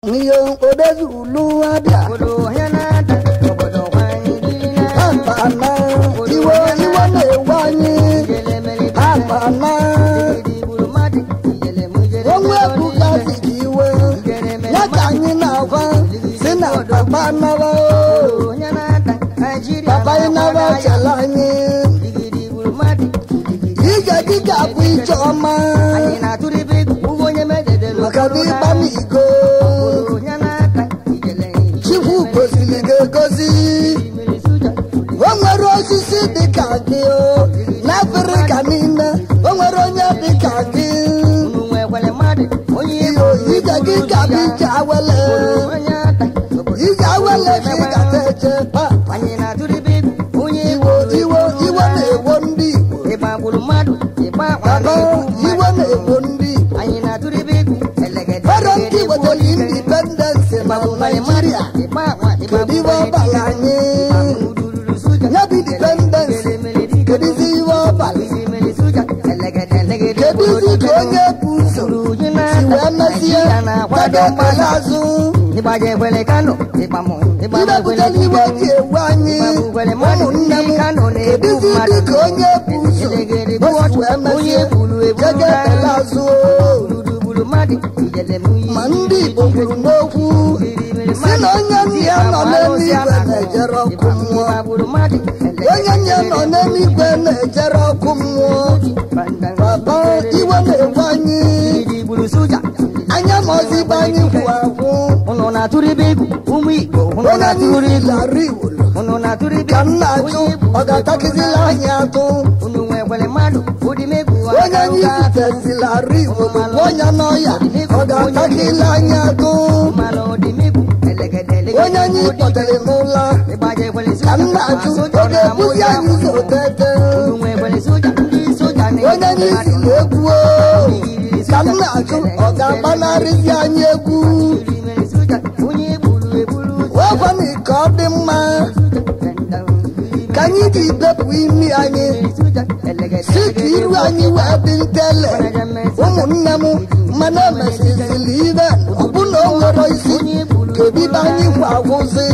ihe odezulu abịa akpana iwe iwe na-ewe anyị akpana onwe ebugazi gị iwe ya ka anyị na-agwa si na papa nara o papa ịnara chala anyị ije gị ga-abụ ije ọma maka na ịgba m iko chukwu goziri gị egozi o nwere osisi dịka gị o n'afrịka niile o nwere onye dịka gị iyo ije gị ga-abụ ije awele ije awele ka ị gata eche pa iwo iwo iwe na-ewo ndị igbo baba iwe na-ewo ndị igbo Fero ndị wetara indipendensị na Naịjirịa kedu iwe ọbala anyị ya bụ indipendensị kedizi iwe ọbala kedizi ka onye bụ ụzọ si wee mezie kwado ekpere azụ idepụtara iwe ji ewu anyị ụmụnne m kedizi dị ka onye bụ ụzọ o si wee mezie jege ekpere azụ ma ndị Igbo kwuru n'okwu si na onye nna ya nọ n'eluigwe na-ejere ọkụ mmụọ onye nna ya nọ n'eluigwe na-ejere ọkụ mmụọ papa iwe na-ewe anyị anya ma ọzigbo anyị kwụ akwụ Unu na-atụrụ ibe egwu ụmụ Igbo unu onye na-atụrụ anyị egwu lara iwolo unu na-atụrụ ibe ka m na-ajụ ọ ga-atakịzila anyị atụ unu nwekwere mmadụ ụdị megwu onye anyị zitezilari iwolo bụ onye n'ọya ọ ga-atakịla anyị atụ mmanụ ụdị megwu elegede onye anyị kpọtere n'ụlọ ịgbajekwere ka soja m na-ajụ ọ ga-ebuzi anyị ụzọ tete unu nwekwere soja ndị soja onye anyị si egwu o ka m na-ajụ ọ ga-agbanarịzi anyị egwu onye egburu egburu wekwana ka ọ dị mma ka anyị ji bepụ imi anyị si ka iru anyị wee dị ntele ụmụnne m mana emesizili ibe ọbụna o nwere isi kedu ibe anyị kwa agwụzi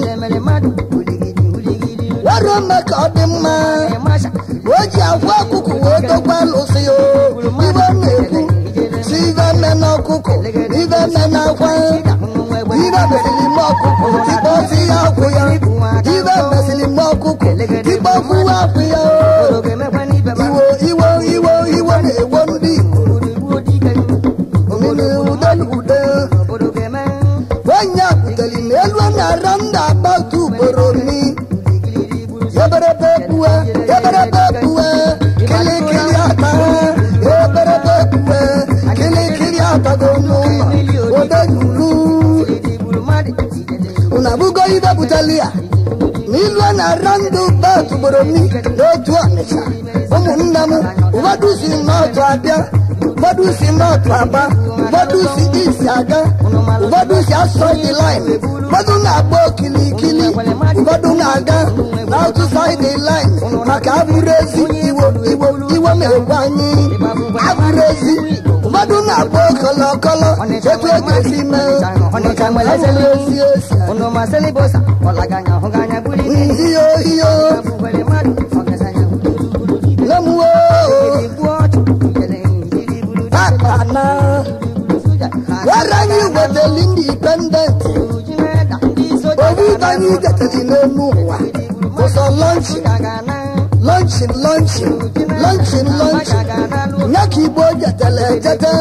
were ome ka ọ dị mma o ji agwa ọkụkụ wee dokwa lụsị o ibe na-ekwu si ibe me n'ọkụkụ ibe me n'akwa ibe mesịrị m ọkụkụ tikpọzi ya akwụ ya ibe mesịrị m ọkụkụ tikpọfuwa akwụ ya o iwo iwo iwo iwo na-ewo ndị Igbo omimi ude na ude onye butere n'elu na-ara ndị agbatu ugboro ni eberebe kpuwe eberebe kpuwe kilikili ata eberebe kpuwe kilikili atago n'ụlọ ode yulu unu abụgo ibe butere ya n'ilu na-ara ndị bat ugboro ni n'otu ọnịcha ụmụnne m ụfọdụ si n'otu abịa ụfọdụ si n'otu aba ụfọdụ si isi aga ụfọdụ si asọ dị lain ụfọdụ na-agba okilikili ụfọdụ na-aga n'otu saịdị lain maka abụrụ ezi iwo iwo iwe na-egwe anyị abụrụ ezi ụfọdụ na-agba okọlọkọlọ etu e ga-esi mee maka na abụrụ ezi esi Unu masịrị bosa, ọlaganya hụganya buli iyo iyo Abụkwere mmadụ, ọgazanya lemuo Igbu ọchụ, ijele njiri buru akpana were anyị wetali indipendent obi ibe anyị getali n'elu ụwa ụzọ lọnchin lọnchin lọnchin lọnchin lọnchin nye ka igbo jetele ejete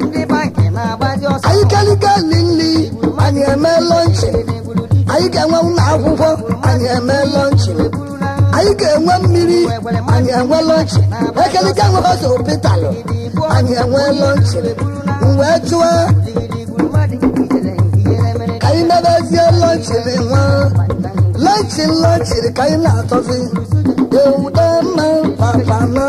anyị kelikeli nri anyị eme lọnchin anyị ga-enwe ụlọ akwụkwọ anyị eme lọnchin anyị ga-enwe mmiri anyị enwe lọnchin ekelike nwe hospitalụ anyị enwe lọnchin wee chụọ ka anyị mebezie lọnchin nwa lọnchin lọnchin ka anyị na-atọzi ewude mma papana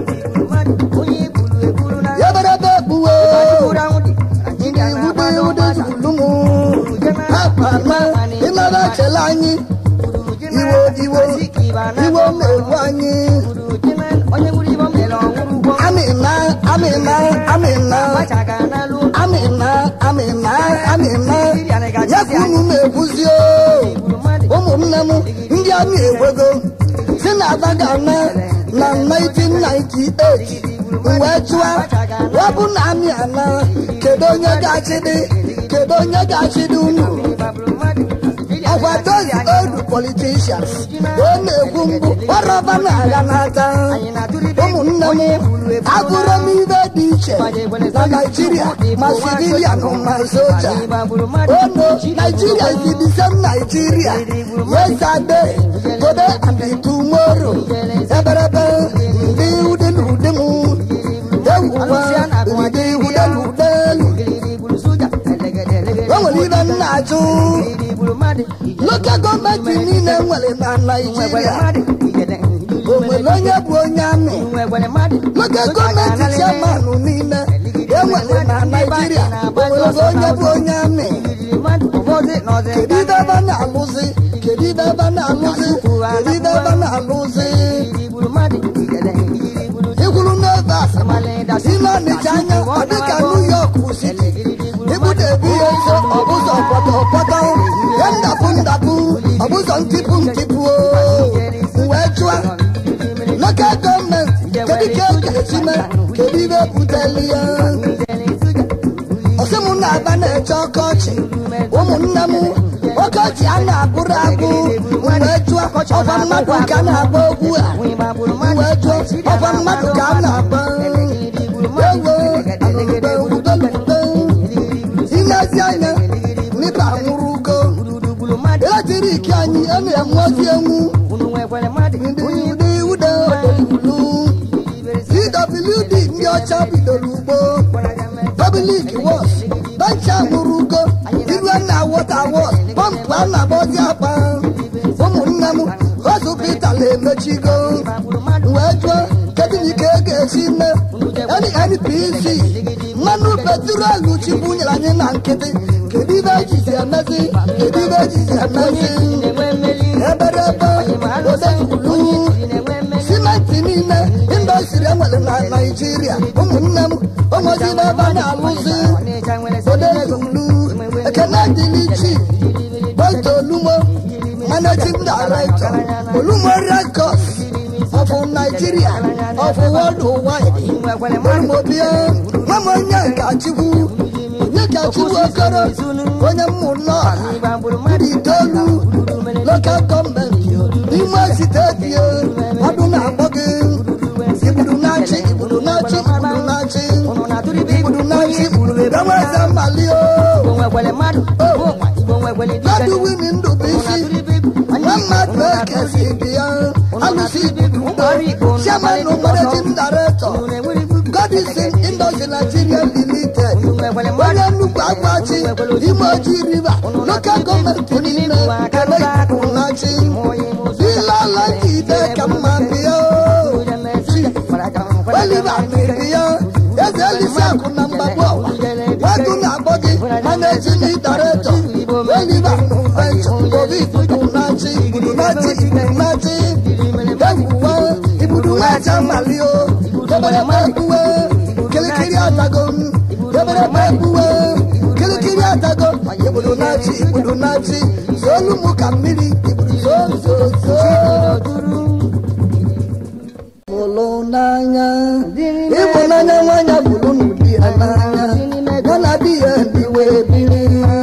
yeberebe kpuwe ndị iwude iwude zulumu papana ịnara chele anyị iwo iwo iwo na-ewu anyị amịna amịna amịna amịna amịna amịna ya ka unu na-ekwuzi o ụmụnne m ndị amị ekwego si na abagana na 1998 wee chụa webụ na amị ana kedu onye ga-achịdị kedu onye ga-achịdị unu ọkwa those old politicians wee na-ekwu mbụ ọrọba na-agha n'aka ụmụnne m agụrụ m ibe dị iche na naijiria ma civilian ma soja ono nigeria is the same nigeria yesterday today and tomorrow eberebe ndị ude na ude m ewuwa ndị ude na ude o nwere ibe m na-ajụ lokal gọọmenti niile nwere na naijiria o nwere onye bụ onye amị lokal gọọmenti chairman niile enwere na naijiria o nwere onye bụ onye amị kedu ibe ebe a na-alụzi kedu ibe ebe a na-alụzi kedu ibe ebe a na-alụzi ikwuru n'ebe a si n'ọnịcha anya ọ dịka new york city ibudebi ihe nso ọbụzọ pọtọ pọtọ ya ndapụ ndapụ ọbụzọ ntipụ ntipụ wee chụa lokal gọọmenti kedu ka e ga-esi mee kedu ibe buteli ya ọsị m na-aba na-eche ọkọchị ụmụnne m ọkọchị a na-abụrụ abụ wee jụọ ọkwa mmadụ ka na-agba ogwu a wee jụọ ọkwa mmadụ ka a na-agba ewo alụlube udolube ilezi anya n'ibe anwụrụ ugo eletrik anyị a na-enwe ozi enwu ndị ụdị ụda odolulu pwd ndị ọcha bidoro ugbo public wọs bench anwụrụ ugo iru na wọta wọs pọmpụ a na-agbazi akpa ụmụnne m hospital emechigo wee jụọ kedu na ike ga-esi mme npc mmanụ petrolu chibunyere anyị na nkịtị kedu ibe ejizi emezi kedu ibe ejizi emezi eberebe odezulu simenti niile indọstri enwere na naijiria ụmụnne m ụmụzi n'ebe a na-alụzi odezulu ekene dịlichi boito olumo managing director olumo records of nigeria of worldwide olumobia nwam onye nkachukwu onye kachukwu okoro onye mmụnọ itoolu lokal gọọmenti n'ime steeti ọdụ na-akpọ gị igburu na-achị igburu na-achị igburu na-achị igburu na-achị enweze mmali mmadụ wini ndụ bụ isi nwa mmadụ ekezi dị ya alụsị igburu chairman managing director godison industry nigeria limited onye nnukwu agbachi ime ojii river local gọọmenti niile kele igburu na-achị ilala ide ka mma bịa oliver miri ya eze elisi akụ na mgbagbu ọwa wadu na-akpọ gị managing director oliver nventure obi ibudunachi ibudunachi ibudunachi ewuwa ibudunacha malio debere mekpuwe kirikiri atago debere mekpuwe kirikiri atago ibudunachi ibudunachi zolu mu ka mmiri ibuduzozozo hụrụ n'anya ịhụnanya nwanyị bụrụ n'ụdị ya n'anya ya na di ya biwe biri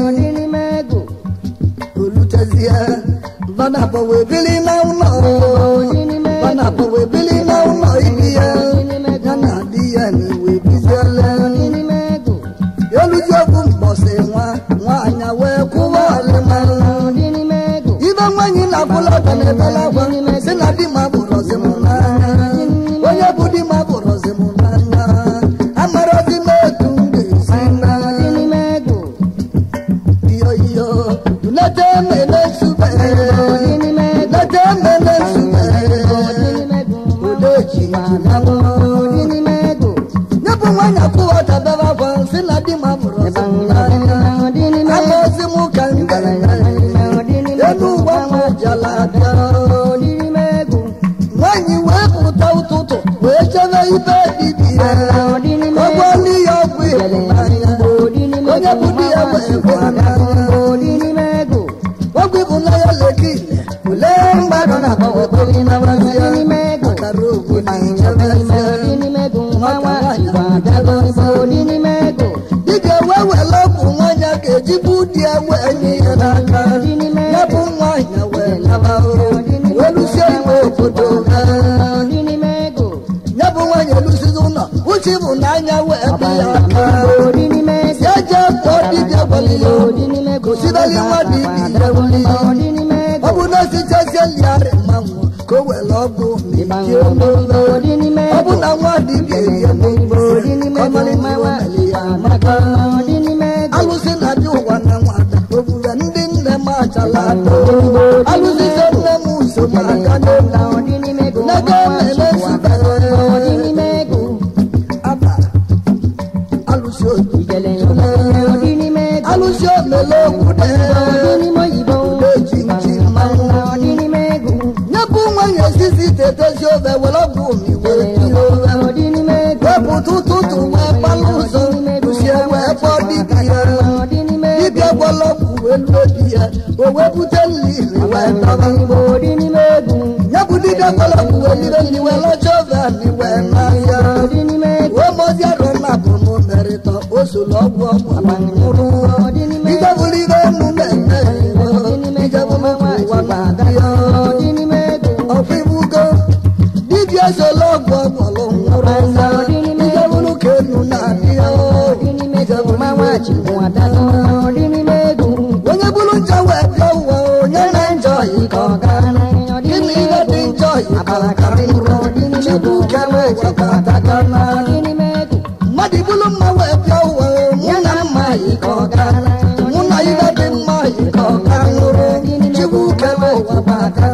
olutezie banabọ wee bili na ụlọ banabọ wee bili na ụlọ ibi ya ya na di ya na iwe biziele oluzi okwu mbọsị nwa nwaanya wee kwụwa ọlịma ibe nwanyị na-abụla ọga na-ebela agwa si na di ma bụrọzi m n'anya onye bụ di ma bụrọzi m n'anya amarozi m etu m ga-esi na iyo iyo leta emele nsube leta emele nsube odeji nye bụ nwanyị akwụwa dabere akwa si na di ma bụrọzi m n'anya amaozi m ka m ga elu ụwa m jala abịa nwanyị wee pụta ụtụtụ wee chebe ibe dibia ọgwọ ndị ya ọgwụ ịhụnanya onye bụ di ya wee gwa n'anya ejibu dị ewe enyi ya n'aka ya bụ nwaanyị wee naba welusie iwe obodo ha ya bụ nwaanyị elusizi ụlọ uche bụ n'anya wee dị ya aka ya jee kpọọ dibịa gwalile gosibeli nwa dibịa ya wuli ọ bụ na osichazie liarị mmanwụ ka o were ọgwụ mebie n'ụlọ ọ bụ na nwa dibịa erie n'igbo ka ọ mara ihe o mere ya maka alụsị na-adị ụwa na nwata ogbure ndị nne m achala atọ alụsị so nne m so m aka n'elu naga emele sibere aba alụsị otu alụsị omele okwu eji nchi mmanwụ nye bụ nwanyị esizi tetezi ofe were ọgwụ omiwe wepụta ụtụtụ wee palụ ụzọ usie wee kpọọ dibịa dibịa gwọrọ ọgwụ elu obi ya o wee bute mmiri wee tọba ya bụ dibịa gwọrọ ọgwụ elire nri wee lọcha oven wee n'ahịa wee mozi arụ na bụ m merịta o soro ọgwụ ọgwụ nwụrụ ije bụrụ ibe enu na-eme ije bụrụ ụwa na-adị ya ọfụ ibugo dibịa soro ọgwụ ọgwụlụ nwụrụ ya ije bụrụ ka enu na-adị ya ije bụrụ onye bụrụ njọ wee bịa ụwa onye na njọ ike ọga gịnị ihe dị njọ ike ọga nwụrụ chukwu ke wee chekọtaga na mmadụ bụrụ mma wee bịa ụwa mụ na mma ike ọga mụ na ihe dị mma ike ọga nwụrụ chukwu ke wee chekọtaga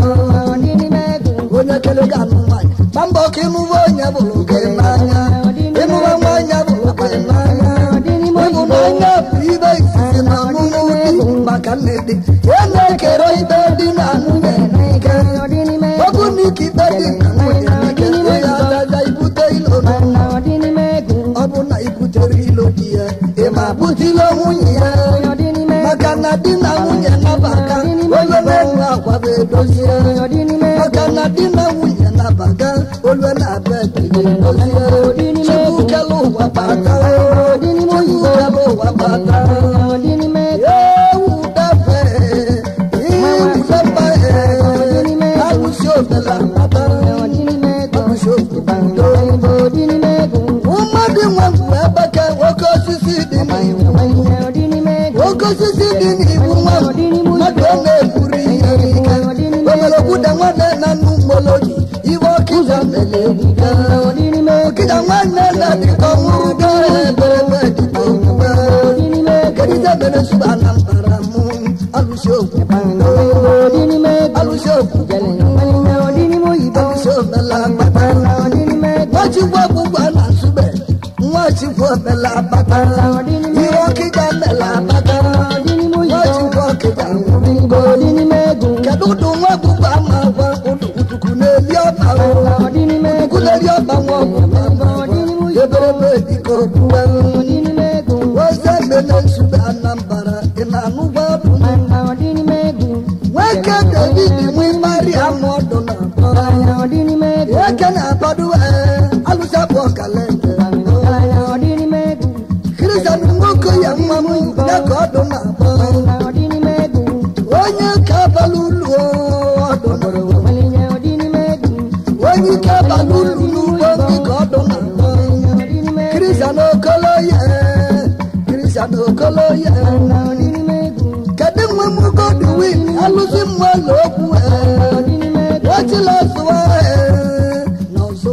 onye kere gị anụ nwanyị gba mbọ ka ịmụwa onye bụrụ gị n'anya ịmụwa nwanyị bụrụ gị n'anya ịhụnanya bụ ibe izizi na ọmụmụ dị maka nne dị ya na-ekere ibe dị na nwunye n'ike ọ bụ na ike ibe dị na nwunye n'ike onye agaga ibute ilo n'ụlọ ọ bụ na ibutere ilo di ya ị ma butile nwunye ya maka na di na nwunye nabaka onye na-enwe akwa bụ edozie maka na di na nwunye nabaga olu na-abịa edozie chukwu kele ụwa bata chukwu kele ụwa bata ewu dafe iwusemba alụsi ofela bata alụsi ofela mmadụ nwe mbụ ebeke nwoke osisi dị n'iwu nwoke osisi dị n'iwu nwa mmadụ ọ na-eburu ihe ike omere okwuda nwanne na nnu mgboloji iwe ọkịja mere ebuga ọkịja nwanne na dịka ọnwụrụ gaa eberebe dịka okwukwe kedịta mere suba na mbara mụ alụsi okwu alụsi okwu alụsi omela agbata nwachukwu ọgbụgba na nsube nwachukwu omela agbata ihe ọkịja mela agbata nwachukwu ọkịja nwụrụ kedu ụdụ nwa ọgbụgba ama gwa ụdụ uduku na-eli ọba uduku na-eli ọba nwa ọgbụgba eberebe dịka okwuwe oze mele nsube anambara ị na-anụgba ọdụ nwoke david nwe mari amụ ọdụ na nwoke na-akwado alụsị abụ ọkalende kristian nwoke ya nwa m ya ka ọdụ na-akpọ onye ka abalị ụlọ ọdụ onye ike abalị ụlọ n'ugbo ndị ka ọdụ na-akpọ kristian okoloye kristian okoloye kedu nwe m godwin alụsị mmụọla okwu wachila zụwa n'ọzọ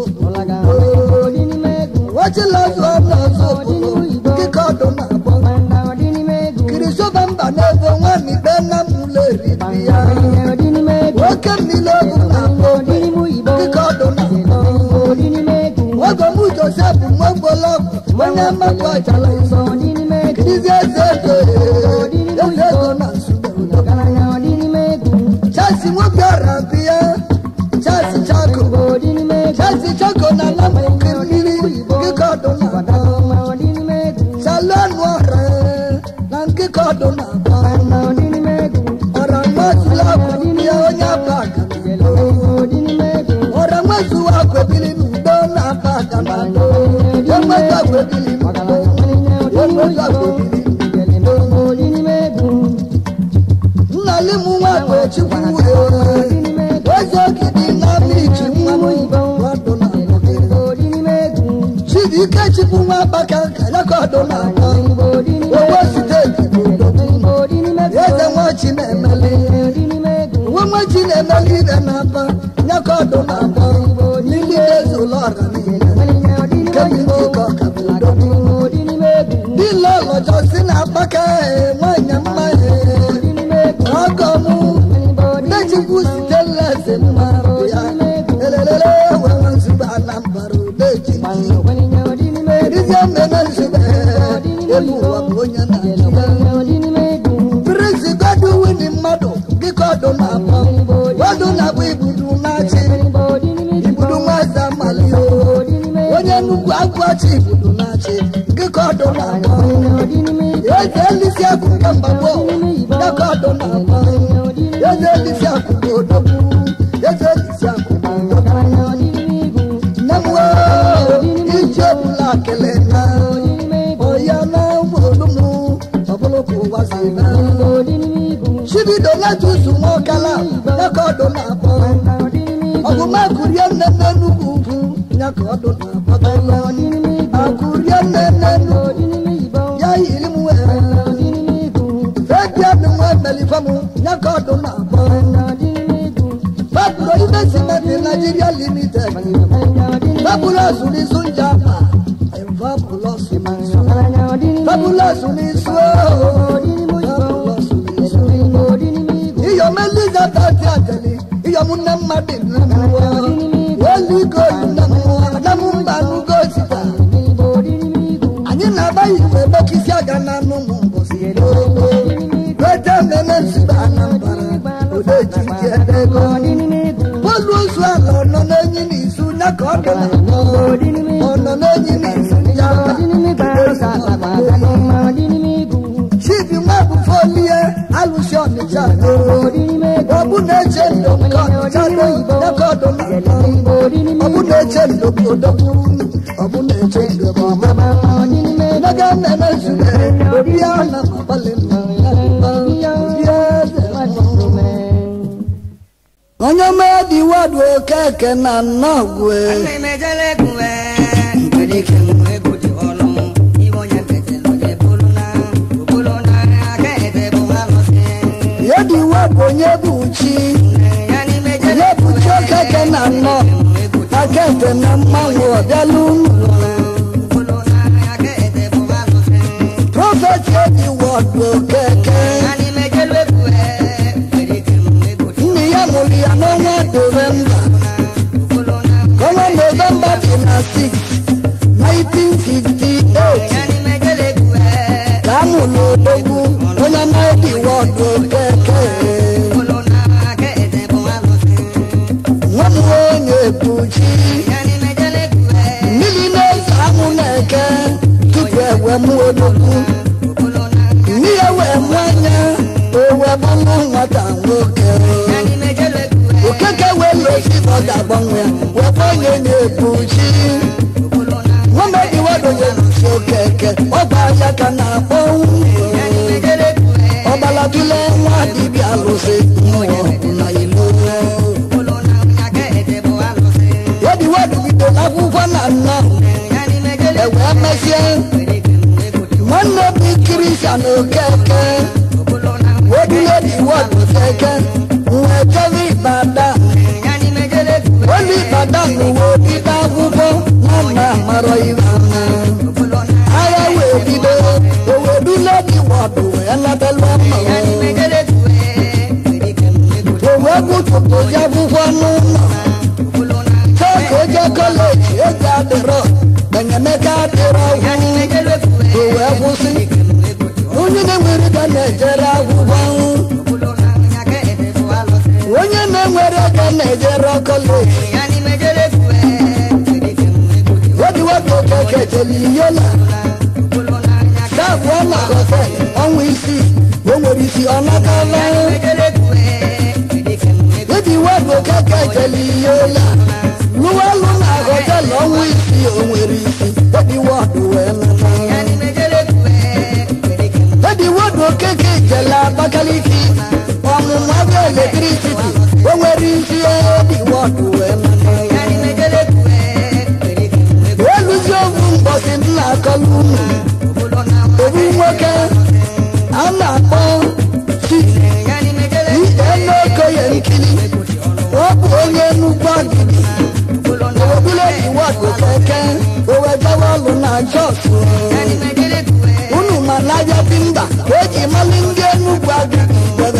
wachila zụwa n'ọzọ dịka ọdụ na-akpọ kirisoba mba n'ebe nwanne ikpe nna m ụlọ eriri ya nwoke mmiri ogu na-akpọ dịka ọdụ na-akpọ nwoke m josef nwegbologu onye mmapụ achala nsọ kirizi eze ego eze ego na nsogbe chasi nwoke ọra bịa chasi chako chasi chako na lamụke mmiri dịka ọdụ na-akpọ salonu ọra na nkịka ọdụ na-akpọ ọra mmasịla akwụ bịa onye abaga ọra nwezuwa akwebili n'udo na abaga na ado enweta akwebili n'udo enweta akwebili n'udo ọdụ na-akpọ owó steeti bụ eze nwachi na-emeli nwa nwachi na-emeli ibe na-akpọ nyaka ọdụ na-akpọ n'ili eze ụlọ ọra niile nke bụ ndị ka ọka bụ odogwu dile ọlọjọ si na akpaka nwanyị mma ọgọ mụ dechikwu site nleze mma ya elelele were nzube anambra odeji Dizie mmemme nzube elu ụwa bụ onye na-achịga Prince Godwin mmadụ dịka ọdụ na-akpọ ọdụ na-akpọ ibudu na-achị ibudu nwaza malio onye nnukwu agụachi ibudu na-achị dịka ọdụ na-akpọ eze elisi akụkọ mgbagbo dịka ọdụ na-akpọ eze elisi akụkọ odogwu eze elisi akụkọ odogwu nne m wee iji ọbụla kele na ọya na ụgbọolumu ọbụlụ ka ụwa si na chibido na-atụzu nwaọkala dịka ọdụ na-akpọ ọgụmakurie nne nne nnukwu ugwu ya ka ọdụ na-akpọ akụrie nne nne nnukwu ya yiri m wee febia dị nwa melifem ya ka ọdụ na-akpọ faburo ibe simenti nigeria limited fabulous n'isu njapa fabulous n'isu fabulous n'isu fabulous n'isu iyom elizabeth ateli iyom nne mmadụ nne mmụọ weligo nne mmụọ na m mba nugo sita anyị na-agbaghị igwe gbokisi aga na anụ ụmụ mbọsi weta mmemme nzube anambra odeji ji edego bọọlụ ozu ala ọnọ n'enyi n'izu ya ka ọ dị na ọnọ n'enyi n'izu ya chibi nwabụ folie alụsi ọnịcha ọbụ na-eche ndo nke ọnịcha ya ka ọ dị na ọbụ na-eche ndo bụ odogwu ọbụ na-eche ndo bụ ọmama naga mmemme nzube obi ya na agbalị mma ya obi eze onye mmadụ wadu okeke na nnọgwe yedi wadu onye bụ chi onye bụ chi okeke na nnọ akete na mmanwụ ọbịala unu prọfet yedi wadu okeke nne ya mụrụ ya n'ọnwa novemba ọnwa novemba dị na 6 1958 ka a mụrụ odogwu onye na-edi wọdụ okeke nwa m onye ebuchi mmiri na-eze anwụ na-eke tupu ewe m odogwu nne ya wee mụ anya o wee gbanwe nwata nwoke okeke wee losi ọ ga-agbanwe wee gbanwe na-ebuchi nwamedi wadoye lusi okeke ọgba ya ka na-akpọ ọgbalatule nwa dibịa lụsị mmụọ na ilo yedi wadugido n'akwụkwọ na nnọ ewee mesie nwanne bụ kristian okeke weduledi wọdụ keke nwee jebe ibadan olu ibadan uwe obido akwụkwọ nwanna amarọ ibe agha wee bido oweduledi wọdụ wee natala mma owe gụtụtụzi akwụkwọ n'ụlọ chọka oje kọleji ego adịrọ enyemaka adịrọ ọgwụ owe kwụsị onye na-enwere ga na-ejere akwụkwọ onye na-enwere ego na-ejere kọleji wediwedi okeke jeli iyola dabụọ na hotel ọnwa isii o nwere isi ọ natala wediwedi okeke jeli iyola lụwalụ na hotel ọnwa isii o nwere isi wediwedi wee nata wediwedi okeke jele abakaliki ọmụmụ abịa eletricity o nwere isi wediwedi wee nata eluzi ovu mbọsị nna akọlụ unu obu nwoke a na-akpọ chi ihe n'okoye nkiri ọ bụ onye nnukwu agidi obule iwọdụ keke owejawa ọlụ na jos unu ma n'ahịa timba eji mali ndị enugwu agidi debe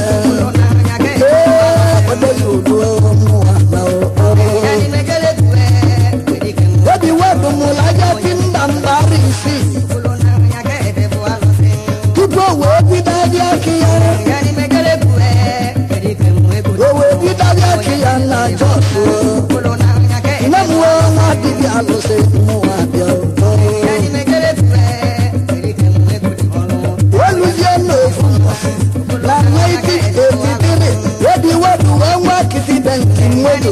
ee odozi udo mmụọ na obi wedụ mụrụ ahịa timba mbara isii tupu o wee bido ahịa aka ya o wee bido ahịa aka ya na jos nne m wee nwa dibịa alụsị mmụọ abịa oluzie n'ofu na 1983 obi wedụ wee nwa kitibenki mmodo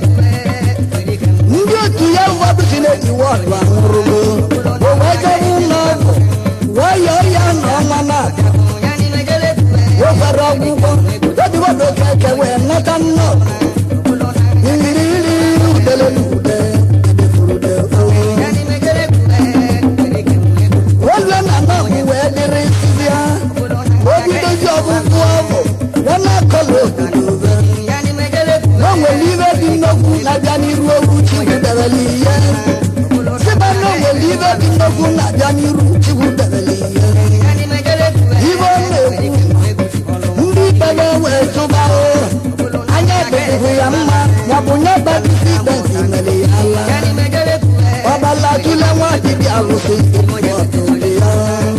ndị otu ya ụfọdụ si na-eji wọdụ anwụrụgo o wee jebe ụlọ ọgwụ wee yọọ ya na ọnwa na-abịa o kwere ọgwụgwọ obi wedụ keke wee nata nnọọ mmiri iri udele na ude edefurude olue na nọọgwụ wee dịrị sizi ha obidozi ọgwụgwụ ọgwụ ya na-akọla obodo o nwere ibe dị nnokwu na-abịa n'iru ogwu chukwu debere ihe sịba na o nwere ibe dị nnokwu na-abịa n'iru chukwu debere ihe ibe ọ na-ekwu ndị ikpere wee tụba o anya dịbụ ya mma maọbụ nye batisi benti mere ya ala ọbala tụle nwa dibịa alụsị ọtụtụ ya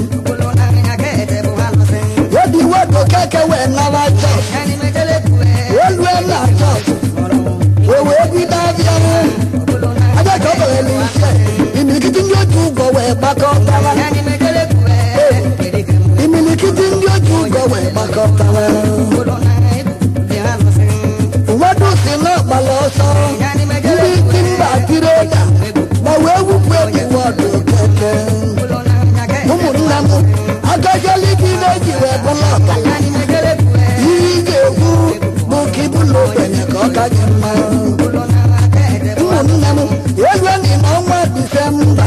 obi wedo keke wee nara chọs olue na chọs o wee bido abịa aja ka ọ bere n'ise imilikiti ndị otu ụgwọ wee gbakọtara imilikiti ndị otu ụgwọ wee gbakọtara ụfọdụ si n'ọkpala ọsọ ndị timba tiri ụda ma wee wupụ ebi wọdụ keke ụmụnne m agajali gị na-eji wee bụla ọkala ihe ị ga-ekwu bụ ka ịbụla ogbenye ka ọ ka gị mma ụmụnne m elueni n'ọnwa disemba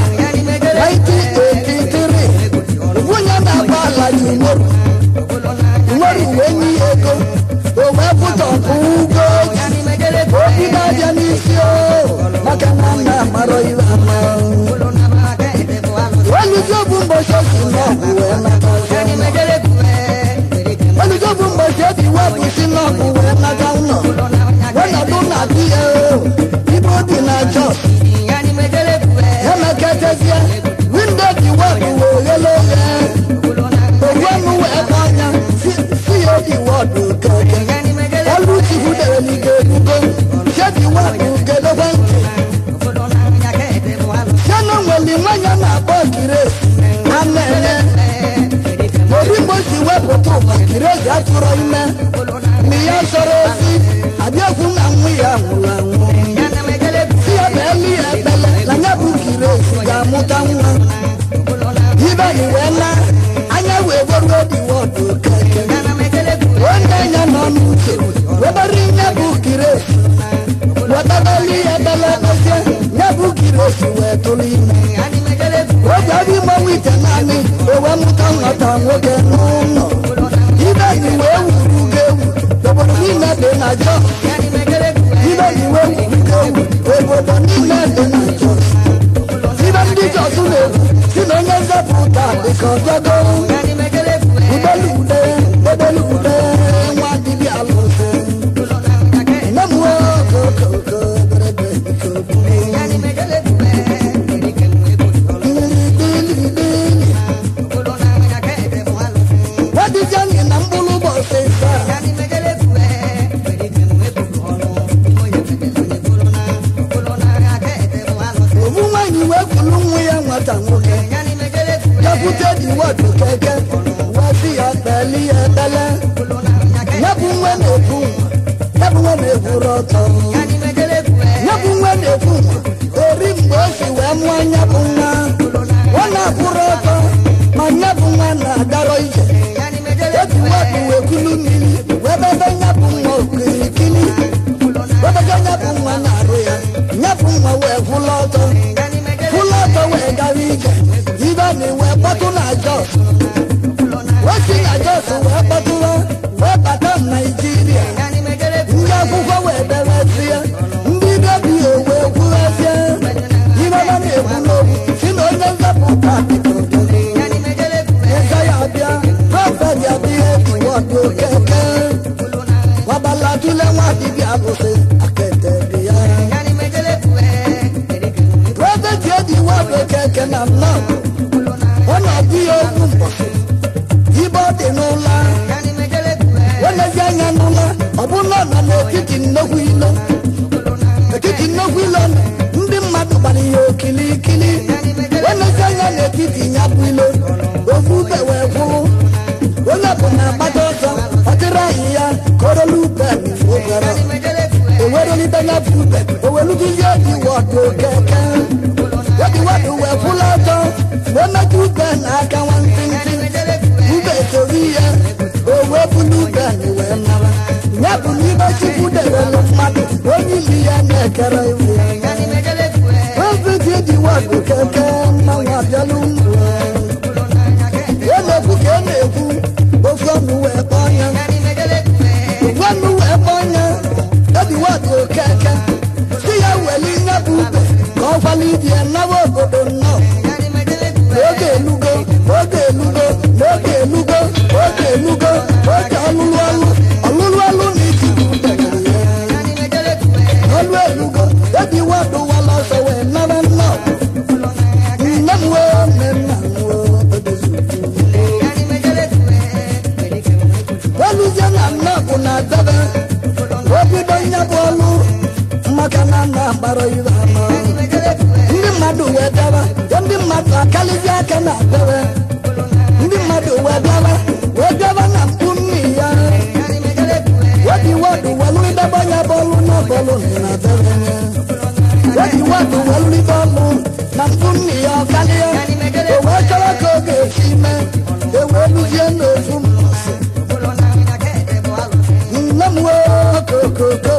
1983 nwunye na-agba ala ji umoru umoru wee nye ya ego o wee pụtọpụ ugo obido abịa n'isi o maka na nna amarọ iwe ama oluzi bụ mbọchị osi n'ọgwụ wee nata ọzọ oluzi bụ mbọchị ebi wepụ si n'ọgwụ wee nata ụlọ wenọdụ na di ya o ibe obi na jos emeketezie windo dị wepụ wee ghele oghe owenu wee bụ anya si ya obi wọdụ keke olu chukwu dere n'ige erugo chedi wepụ gedebe ntị Jana nwere nwanyị a na-akpọ Grace a na-enye obi mgbe o si wepụta ụwa Grace atụrụ ime ma ya sọrọ ozi abịakwu na nwa ya nwụrụ anwụ si ya beelu ya ekpele na ya bụ Grace ga-amụta nwa ibeni wee na anya wee gboru obi wọdụ keke onye ya nọ n'uche webere nye bụ Grace wetabeli ya ekpele kpezie ya bụ Grace wee tụrụ ime oge ọbụ mmanwụ ite naanị owe mụta nghọta nwoke n'ụlọ ibeni wee wuru ugo ewu obodo niile dị na Jos ibeni wee wuru ugo ewu obodo niile dị na Jos ibe ndị Jos na-ekwu si na onye nzọpụta dịka ọbịago udelude edelude nwa dibịa alụsị nne m okokoko berebe ikobu wadịjani na mkpụrụ ụbọchị saa obu nwaanyị wee kwulu nwa ya nwata nwoke depụta dị wọdụ keke wasi ya kpeli ya ekpele ya bụ nwa na-ekwu ya bụ nwa na-ekwuru ọtọ ya bụ nwa na-ekwu ori mgbe o si wee mụọ ya bụ nwa ọ na-akwụrụ ọtọ ma ya bụ nwa na-agarọ ije eji wọdụ wee kulu mmiri wee bebe ya bụ nwa okirikiri webega ya bụ nwa na-arụ ya ya bụ nwa wee kwụlụ ọtọ kwụlụ ọtọ wee gara ije ibe na wee kpọtụ na Jos keke wabalatule nwa dibịa alụsị akete dị ya prọfeti eji wado keke na nnọọ ọ na-adị ya okwu mbọsị ibe ọ dị n'ụla welezi anya n'ụla ọ bụ na ọ nọ n'etiti nnukwu ilo etiti nnukwu ilo ndị mmadụ gbara ya okilikili welezi anya n'etiti ya bụ ilo ofu ube wee gwụrụ onye bụ na agbata ọsọ ọtịrị anyị ya korolu ube ogara ewerelite ya bụ ube owelugizie dị wọdụ keke yadi wọdụ wee kwụla ọtọ wee metụ ube n'aka nwantịntị ube soro ihe o wee bulu ube wee nara ya bụ n'ime chukwu dewelu mmadụ onye ili ya na-ekere iwu Prọfeti eji wọdụ keke mmanwụ abịalụ ya na-ekwu ka ọ na-ekwu ofu ọnụ wee kpọọ ya ofu ọnụ wee kpọọ ya eji wọdụ keke si ya weli nye bụ ube ka ọ kwala ibi ya nawa obodo nnọọ oge elugo oge elugo n'oge elugo oge elugo oge ọlụlụ ọlụ ọlụlụ ọlụ na iji bụ ube ọlụ elugo eji wọdụ wala ọsọ wee nara nnọọ nne m wee nne nna m wee odozi weluzie na nnọọbụ na debe obido nya bụ ọlụ maka na nna gbara ibe ama ndị mmadụ wee bịaba ya ndị mmadụ akalizi aka na debe ndị mmadụ wee bịaba wee bịaba na mkpu nni ya webi wọdụ welu idebe ya bọọlụ na bọọlụ na debe ya webi wọdụ welu ibe ọlụ na mkpu nni ya ọkalịa o wee chọrọ ka ọ ga-esi mee ewee luzie n'ofu mbọsị nne m wee kokoko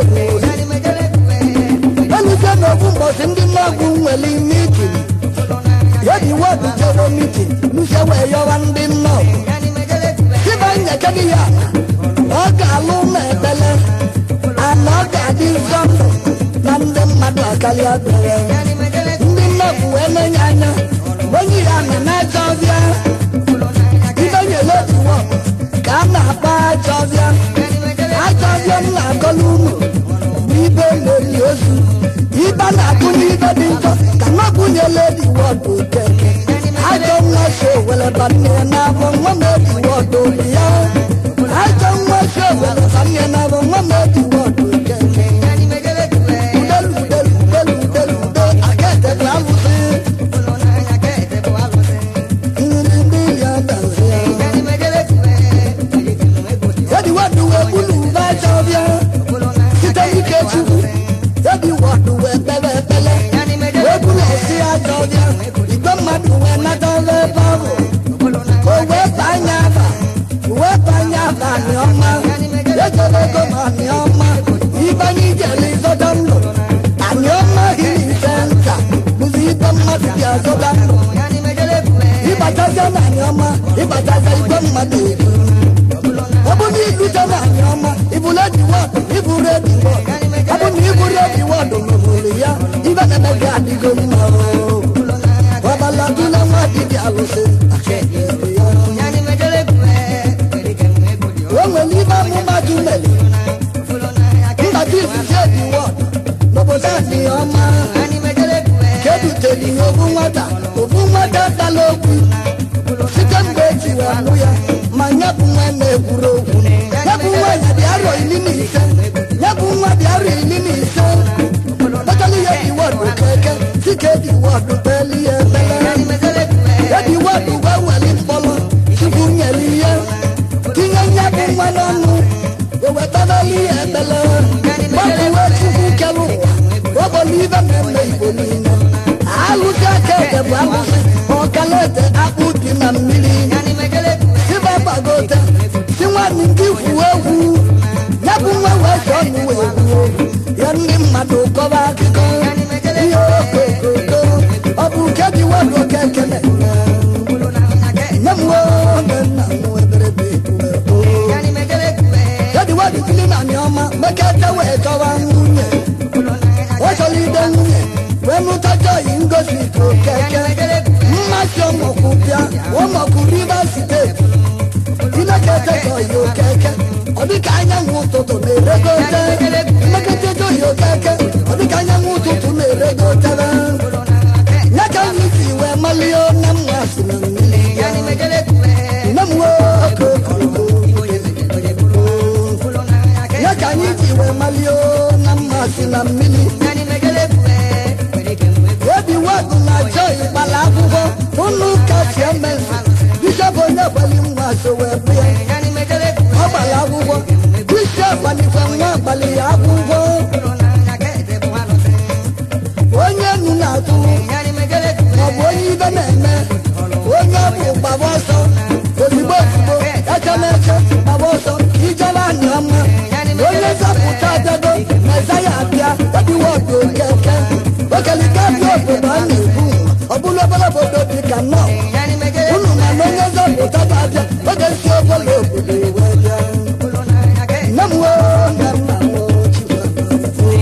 eluzie n'ofu mbọsị ndị mmagwu nwere mitin yedi wọdụ jere mitin luzie wee yọwa ndị nnọọ Tiba nyekedi ya ọ ga-alụ ma ebele ana ọ ga-adị nsọ ndụ na ndị mmadụ akarịa bere ndị nnọbụ wee na-enye anya onye ya nọ na-aja ọbịa ibe nyere otuwo ka a na-akpa aja ọbịa aja ọbịa m na-akọla unu bụ ibe na-eli ozu ibe na-akụ n'ibe dị nsọ ka nọbụnyela ediwọdụ keke ajọ nwa so were banye n'afọ nwa m ediwọdụ ya ajọ nwa so were banye n'afọ nwa m ediwọdụ keke udelu udelu udelu udelu ude aka etebe alụsị nri ndị ya dazi ya ediwọdụ wee bulu ube aja ọbịa site n'ike chukwu ediwọdụ wee kpere ekpere wee bulu esi aja ọbịa igwe mmadụ wee nata ọrụ ebe ahụ o wee banye aba wee banye aba anyị ọma ejere ego ma anyị ọma ibanye ijere ịzọta ndụ anyị ọma hiri senta bụzi ibe mmadụ ji azọta ndụ ịbataja na anyị ọma ịbataja igwe mmadụ eju ọ bụ na ilute na anyị ọma ibulu ediwọd iburu ediwọd ọ bụ na iburu ediwọd n'obodo ya ibe na-eme gị adịgo mma o babaladula nwa dibịa alụsị o nwere ibe amụma dị meli mbata izizi ediwọd n'obodo anyị ọma keduteli obu nwata obu nwata dala okwu site mgbe eji wee mụ ya ma nye bụ nwa na-ekwuru okwu ya bụ nwa ya dị arọ iri na ise ya bụ nwa dị arọ iri na ise kpatara ya diwọdụ keke sike diwọdụ beli ya ebele ya diwọdụ wee weli mkpọrọ chukwu nyere ihe tinye ya bụ nwa n'ọnụ owetabali ya ebele gbapụwe chukwu kere ụwa ọbọlụ ibe na-eme igbo niile alụsị aka ede bụ alụsị ọkala ede akpụ dị na mmiri siba gbagote si nwanne ndị kwuo egwu ya bụ nwa wee chọọ ọnụ wee kwuo ya ndị mmadụ kọba akụkọ ihe okokoko ọ bụ nke dị wadụ oke ekele nye m nwoke nna m eberebe ya dị wadụ kili na anyị ọma mekete wee chọwa nwunye ọ chọrọ ide nwunye wee mụtacha oyi ngosi okeke mmasị ọmọkwụ bịa ụmọkwụ rivers steeti chineke etetọghị okeke dịka anyanwụ ụtụtụ na-eregote mmeketedo ya okeke ọ dịka anyanwụ ụtụtụ na-eregotere ya ka anyị si wee malie na mma si na mmiri nne m nwoke ya ka anyị ji wee malie na mma si na mmiri obi wadụ na joy gbara akwụkwọ n'ụlọ ụka siemens bishọp onye gbali nwa so wee bụ ya ọ gbara akwụkwọ bishọp gbalikwa nwa gbalị ya akwụkwọ onye nu na-atụ maọbụ onye ibe na-eme onye ọ bụ gbaba ọsọ ozugbo ozugbo eche na-eche gbaba ọsọ ijere anya ọma onye nzọpụta abịago mezaya abịa ọdịwọdụ okeke okelike abịa obodo a na-ebu ọ bụrụ obere obodo dị ka nnọọ unu ma na onye nzọpụta ga-abịa oge si obere obodo wee bịa nne m woo nne m na m woo Chukwu.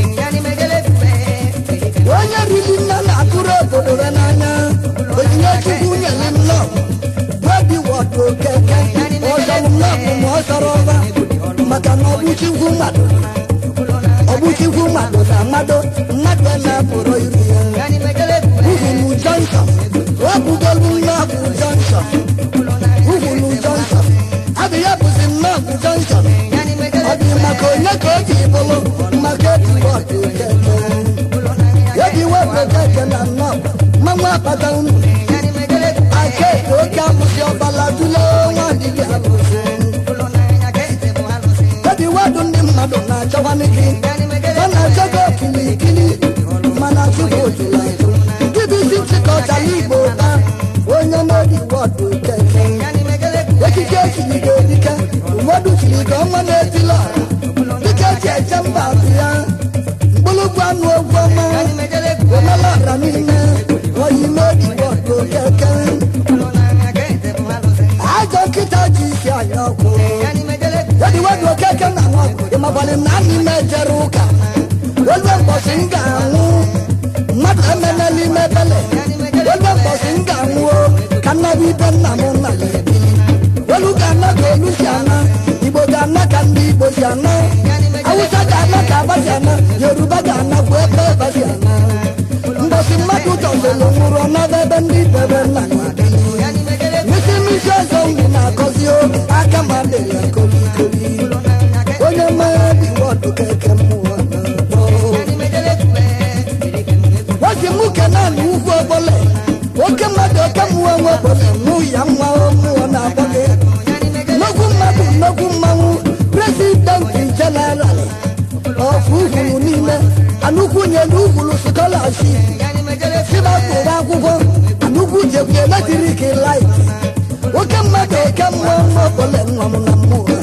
onye riri nna na-atụrụ obodo ya n'anya onyinye chukwu nyere nnọọ webi wọdụ okeke ọzọrọ nnọọ ma ọ zọrọ ọba maka na ọbụchikwu mmadụ ọbụchikwu mmadụ na mmadụ mmadụ a na-apụrụ iru ya uhulu jọnsọn wepụgolu nnọọbụ jọnsọn uhulu jọnsọn abụ ya bụzi nnọọbụ jọnsọn ọ dị maka onye ka o ji bụrụ maka eji wọdụ okeke ebi wepụ okeke na nnọọ mmanwụ akpata unu aka eto oke amụsị ọbala tụle nwa dibịa abụsị ebi wedụ ndị mmadụ na-achọkwanị gị ọ na-achọ gị okilikili mana chukwu ojula eju dibisi chịkọtara igbo ta onye n'obi wọdụ okeke ekike echiri gị edike ụfọdụ chiri gị ọnwa na-etila dịka eji eche mba bụ ya mkpụrụgwụ anụ ogwu ọma omelara niile oyi n'obi wọdụ okeke ajọ nkịta ji isi anya ọkụ Yadi wadu okeke na nwa ịmakwali na anyị mejere ụka olue mbọsị m ga-anwụ mmadụ emena n'ime bele olue mbọsị m ga-anwụ o, ka nnaba ibe nna m nna ya ebili olu ga-ana ka olu si ana igbo ga-ana ka ndị igbo si ana awụsa ga-ana ka aba si ana yoruba ga-ana bụ ebe ebe si ana mbọsị mmadụ tọzelu nwụrụ ọnọdụ ebe ndị bebe nna ya ebili misi misi ọzọ ngwụ na-akọzi o aka ma dịrị ya kolikoli onye mmanya dị wọdụ keke mmụọ na-akpọ. wasi mụ kenan ugwu obole oke mmadụ oke mmụọ nwe obole mụ ya nwa mmụọ na-akpọ gị nnukwu mmadụ nnukwu mmanwụ presidenti jeneral ọfụ ugwuru niile anukwu nyere ugwuru skọlaship sibakpụrụ akwụkwọ anukwu jekwu eletrik lait oke mmadụ oke mmụọ nwa obole nwa m na mmụọ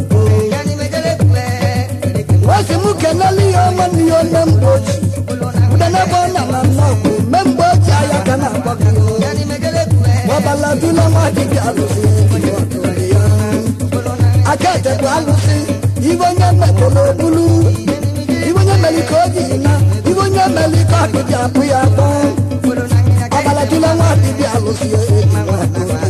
wasi mụ kenele ihe ọma na ihe onye mgbe ochie ude n'ebe ọ na na nnọkwu mme mgbe ochie aya ka na-akpọ gị ọbala dula nwa dibịa alụsị ya aka etebu alụsị ibe onye mekọrọ obulu ibe onye mere ka oge na ibe onye mere ka ọdụ ji apụ ya akpọ ọbala dula nwa dibịa alụsị ya eji nwa